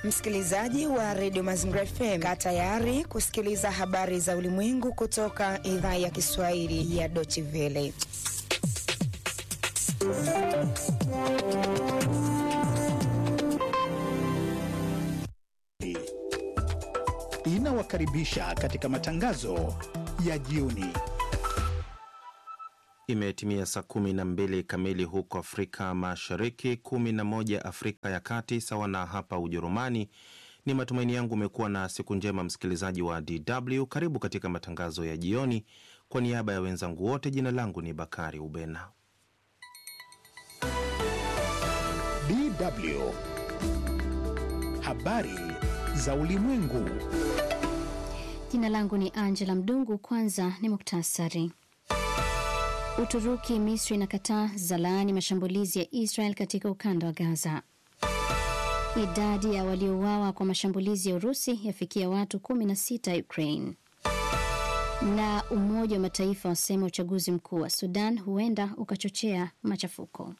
Msikilizaji wa redio Mazingira FM, kaa tayari kusikiliza habari za ulimwengu kutoka idhaa ya Kiswahili ya Deutsche Welle. Inawakaribisha katika matangazo ya jioni. Imetimia saa kumi na mbili kamili huko Afrika Mashariki, kumi na moja Afrika ya Kati, sawa na hapa Ujerumani. Ni matumaini yangu umekuwa na siku njema, msikilizaji wa DW. Karibu katika matangazo ya jioni. Kwa niaba ya wenzangu wote, jina langu ni Bakari Ubena. DW habari za ulimwengu. Jina langu ni Angela Mdungu. Kwanza ni muktasari. Uturuki, Misri na Qatar zalaani mashambulizi ya Israel katika ukanda wa Gaza. Idadi ya waliouawa kwa mashambulizi ya Urusi yafikia watu 16 Ukraine. Na Umoja wa Mataifa wasema uchaguzi mkuu wa Sudan huenda ukachochea machafuko.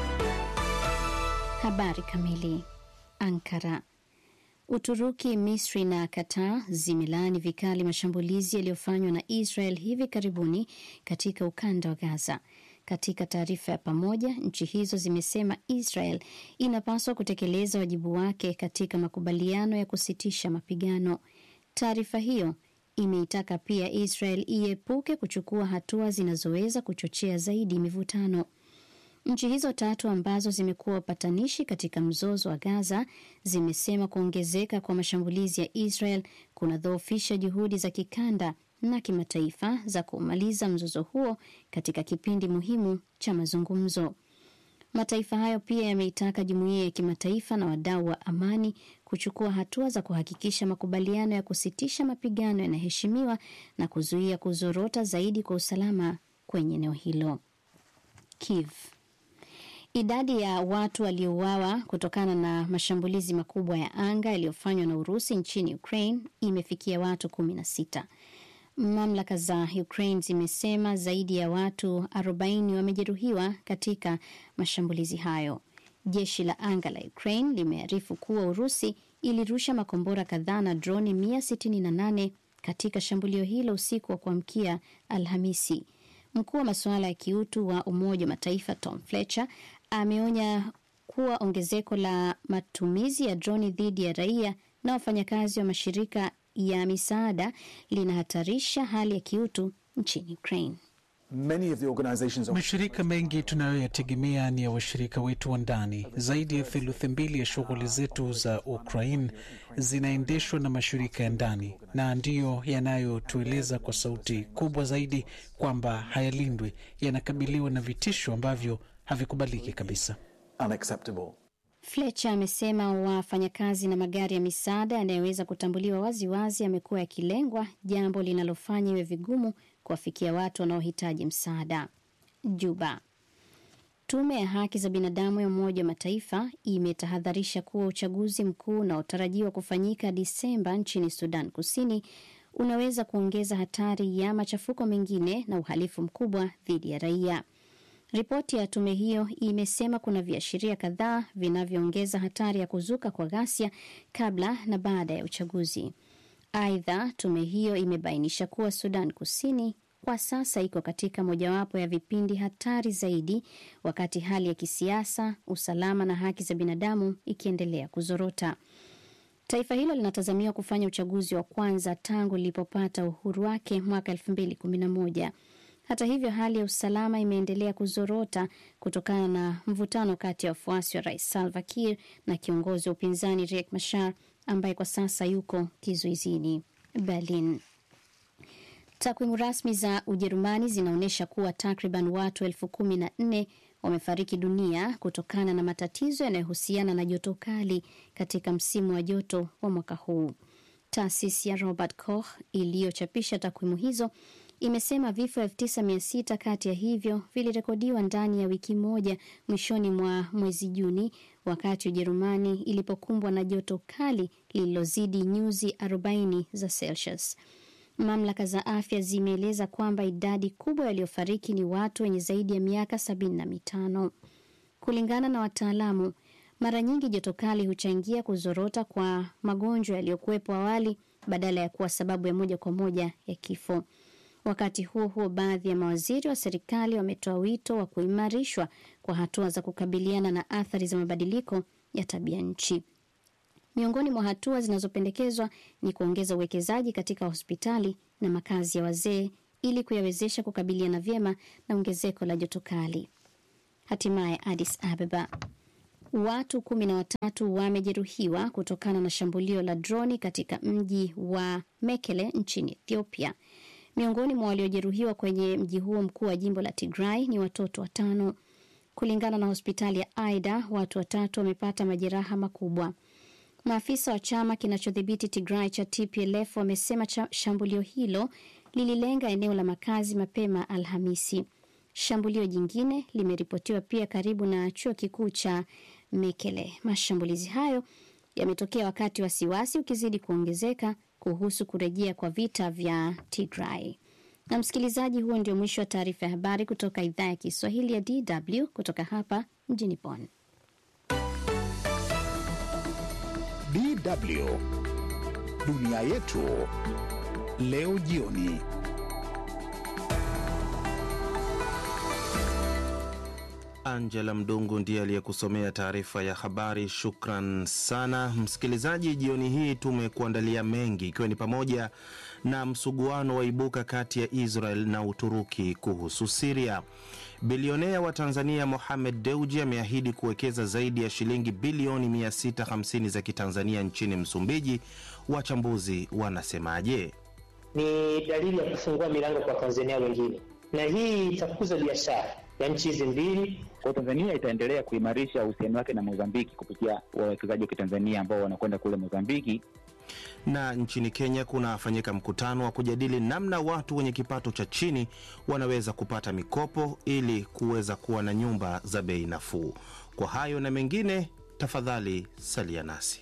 Habari kamili. Ankara. Uturuki, Misri na Qatar zimelaani vikali mashambulizi yaliyofanywa na Israel hivi karibuni katika ukanda wa Gaza. Katika taarifa ya pamoja, nchi hizo zimesema Israel inapaswa kutekeleza wajibu wake katika makubaliano ya kusitisha mapigano. Taarifa hiyo imeitaka pia Israel iepuke kuchukua hatua zinazoweza kuchochea zaidi mivutano. Nchi hizo tatu ambazo zimekuwa wapatanishi katika mzozo wa Gaza zimesema kuongezeka kwa mashambulizi ya Israel kunadhoofisha juhudi za kikanda na kimataifa za kumaliza mzozo huo katika kipindi muhimu cha mazungumzo. Mataifa hayo pia yameitaka jumuiya ya kimataifa na wadau wa amani kuchukua hatua za kuhakikisha makubaliano ya kusitisha mapigano yanaheshimiwa na kuzuia kuzorota zaidi kwa usalama kwenye eneo hilo. Kiev. Idadi ya watu waliouawa kutokana na mashambulizi makubwa ya anga yaliyofanywa na Urusi nchini Ukraine imefikia watu 16. Mamlaka za Ukraine zimesema zaidi ya watu 40 wamejeruhiwa katika mashambulizi hayo. Jeshi la anga la Ukraine limearifu kuwa Urusi ilirusha makombora kadhaa na droni 168 katika shambulio hilo usiku wa kuamkia Alhamisi. Mkuu wa masuala ya kiutu wa Umoja wa Mataifa Tom Fletcher ameonya kuwa ongezeko la matumizi ya droni dhidi ya raia na wafanyakazi wa mashirika ya misaada linahatarisha hali ya kiutu nchini Ukraine. Mashirika mengi tunayoyategemea ni ya washirika wetu wa ndani. Zaidi ya theluthi mbili ya shughuli zetu za Ukraine zinaendeshwa na mashirika ya ndani, na ndiyo yanayotueleza kwa sauti kubwa zaidi kwamba hayalindwi, yanakabiliwa na vitisho ambavyo havikubaliki kabisa. Fletcher amesema wafanyakazi na magari ya misaada yanayoweza kutambuliwa waziwazi yamekuwa yakilengwa, jambo linalofanya iwe vigumu kuwafikia watu wanaohitaji msaada. Juba. Tume ya haki za binadamu ya Umoja wa Mataifa imetahadharisha kuwa uchaguzi mkuu unaotarajiwa kufanyika Disemba nchini Sudan Kusini unaweza kuongeza hatari ya machafuko mengine na uhalifu mkubwa dhidi ya raia. Ripoti ya tume hiyo imesema kuna viashiria kadhaa vinavyoongeza hatari ya kuzuka kwa ghasia kabla na baada ya uchaguzi. Aidha, tume hiyo imebainisha kuwa Sudan Kusini kwa sasa iko katika mojawapo ya vipindi hatari zaidi, wakati hali ya kisiasa, usalama na haki za binadamu ikiendelea kuzorota. Taifa hilo linatazamiwa kufanya uchaguzi wa kwanza tangu lilipopata uhuru wake mwaka 2011. Hata hivyo, hali ya usalama imeendelea kuzorota kutokana na mvutano kati ya wafuasi wa Rais Salva Kiir na kiongozi wa upinzani Riek Machar ambaye kwa sasa yuko kizuizini Berlin. Takwimu rasmi za Ujerumani zinaonyesha kuwa takriban watu elfu kumi na nne wamefariki dunia kutokana na matatizo yanayohusiana na joto kali katika msimu wa joto wa mwaka huu. Taasisi ya Robert Koch iliyochapisha takwimu hizo imesema vifo 9600 kati ya hivyo vilirekodiwa ndani ya wiki moja mwishoni mwa mwezi Juni, wakati Ujerumani ilipokumbwa na joto kali lililozidi nyuzi 40 za Celsius. Mamlaka za afya zimeeleza kwamba idadi kubwa waliofariki ni watu wenye zaidi ya miaka sabini na mitano. Kulingana na wataalamu, Mara nyingi joto kali huchangia kuzorota kwa magonjwa yaliyokuwepo awali badala ya kuwa sababu ya moja kwa moja ya kifo. Wakati huo huo, baadhi ya mawaziri wa serikali wametoa wito wa kuimarishwa kwa hatua za kukabiliana na athari za mabadiliko ya tabia nchi. Miongoni mwa hatua zinazopendekezwa ni kuongeza uwekezaji katika hospitali na makazi ya wazee ili kuyawezesha kukabiliana vyema na ongezeko la joto kali. Hatimaye Addis Ababa, watu kumi na watatu wamejeruhiwa kutokana na shambulio la droni katika mji wa Mekele nchini Ethiopia. Miongoni mwa waliojeruhiwa kwenye mji huo mkuu wa jimbo la Tigray ni watoto watano. Kulingana na hospitali ya Aida, watu watatu wamepata majeraha makubwa. Maafisa wa chama kinachodhibiti Tigray cha TPLF wamesema shambulio hilo lililenga eneo la makazi mapema Alhamisi. Shambulio jingine limeripotiwa pia karibu na chuo kikuu cha Mekele. Mashambulizi hayo yametokea wakati wasiwasi ukizidi kuongezeka kuhusu kurejea kwa vita vya Tigray. Na msikilizaji, huo ndio mwisho wa taarifa ya habari kutoka idhaa ya Kiswahili ya DW kutoka hapa mjini Bonn. DW dunia yetu leo jioni. Angela Mdungu ndiye aliyekusomea taarifa ya habari. Shukran sana msikilizaji. Jioni hii tumekuandalia mengi, ikiwa ni pamoja na msuguano waibuka kati ya Israel na Uturuki kuhusu Siria. Bilionea wa Tanzania Mohamed Deuji ameahidi kuwekeza zaidi ya shilingi bilioni 650 za kitanzania nchini Msumbiji. Wachambuzi wanasemaje? Ni dalili ya kufungua milango kwa Tanzania wengine, na hii itakuza biashara ya nchi hizi mbili. Kwa Tanzania itaendelea kuimarisha uhusiano wake na Mozambiki kupitia wawekezaji wa Kitanzania ambao wanakwenda kule Mozambiki. Na nchini Kenya kunafanyika mkutano wa kujadili namna watu wenye kipato cha chini wanaweza kupata mikopo ili kuweza kuwa na nyumba za bei nafuu. Kwa hayo na mengine, tafadhali salia nasi.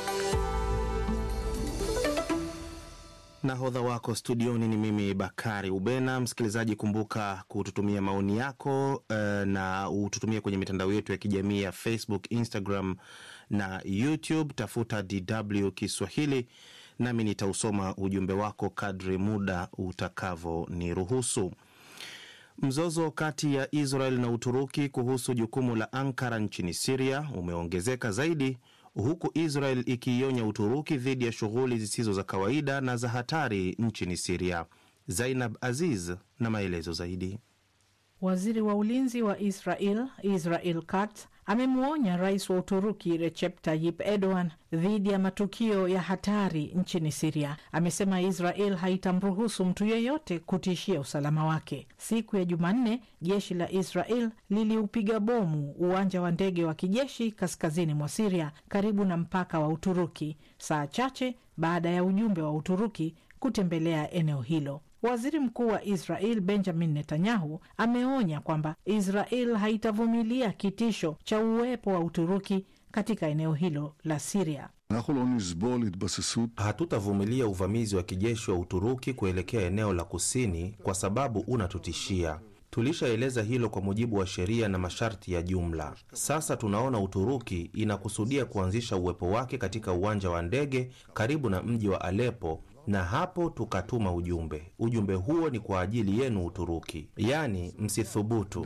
Nahodha wako studioni ni mimi Bakari Ubena. Msikilizaji, kumbuka kututumia maoni yako uh, na ututumie kwenye mitandao yetu ya kijamii ya Facebook, Instagram na YouTube. Tafuta DW Kiswahili nami nitausoma ujumbe wako kadri muda utakavyoniruhusu. Mzozo kati ya Israel na Uturuki kuhusu jukumu la Ankara nchini Siria umeongezeka zaidi huku Israel ikiionya Uturuki dhidi ya shughuli zisizo za kawaida na za hatari nchini Siria. Zainab Aziz na maelezo zaidi. Waziri wa ulinzi wa Israel Israel Katz amemwonya rais wa Uturuki Recep Tayyip Erdogan dhidi ya matukio ya hatari nchini Siria. Amesema Israel haitamruhusu mtu yeyote kutishia usalama wake. Siku ya Jumanne, jeshi la Israel liliupiga bomu uwanja wa ndege wa kijeshi kaskazini mwa Siria, karibu na mpaka wa Uturuki, saa chache baada ya ujumbe wa Uturuki kutembelea eneo hilo. Waziri mkuu wa Israel Benjamin Netanyahu ameonya kwamba Israel haitavumilia kitisho cha uwepo wa Uturuki katika eneo hilo la Siria. Hatutavumilia uvamizi wa kijeshi wa Uturuki kuelekea eneo la kusini kwa sababu unatutishia. Tulishaeleza hilo kwa mujibu wa sheria na masharti ya jumla. Sasa tunaona Uturuki inakusudia kuanzisha uwepo wake katika uwanja wa ndege karibu na mji wa Alepo na hapo tukatuma ujumbe. Ujumbe huo ni kwa ajili yenu Uturuki, yaani msithubutu.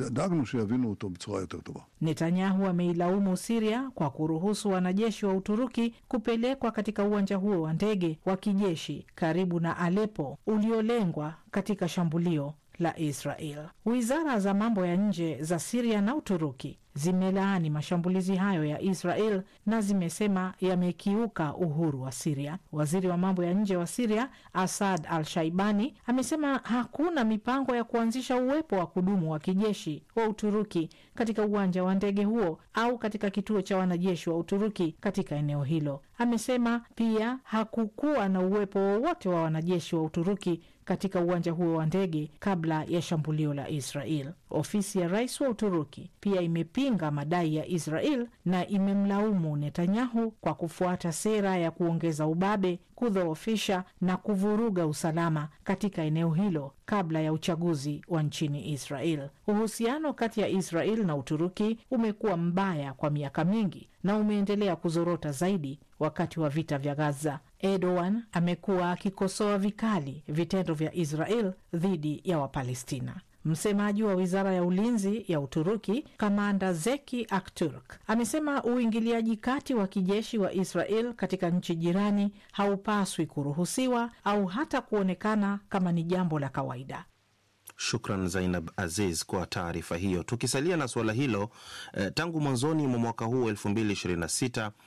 Netanyahu ameilaumu Siria kwa kuruhusu wanajeshi wa Uturuki kupelekwa katika uwanja huo wa ndege wa kijeshi karibu na Alepo uliolengwa katika shambulio la Israel. Wizara za mambo ya nje za Siria na Uturuki zimelaani mashambulizi hayo ya Israel na zimesema yamekiuka uhuru wa Siria. Waziri wa mambo ya nje wa Siria Asad Al Shaibani amesema hakuna mipango ya kuanzisha uwepo wa kudumu wa kijeshi wa Uturuki katika uwanja wa ndege huo au katika kituo cha wanajeshi wa Uturuki katika eneo hilo. Amesema pia hakukuwa na uwepo wowote wa wanajeshi wa Uturuki katika uwanja huo wa ndege kabla ya shambulio la Israel. Ofisi ya rais wa Uturuki pia imepinga madai ya Israel na imemlaumu Netanyahu kwa kufuata sera ya kuongeza ubabe, kudhoofisha na kuvuruga usalama katika eneo hilo kabla ya uchaguzi wa nchini Israel. Uhusiano kati ya Israel na Uturuki umekuwa mbaya kwa miaka mingi na umeendelea kuzorota zaidi wakati wa vita vya Gaza. Erdogan amekuwa akikosoa vikali vitendo vya Israel dhidi ya Wapalestina. Msemaji wa wizara ya ulinzi ya Uturuki, kamanda Zeki Akturk, amesema uingiliaji kati wa kijeshi wa Israel katika nchi jirani haupaswi kuruhusiwa au hata kuonekana kama ni jambo la kawaida. Shukran Zainab Aziz kwa taarifa hiyo. Tukisalia na suala hilo eh, tangu mwanzoni mwa mwaka huu 2026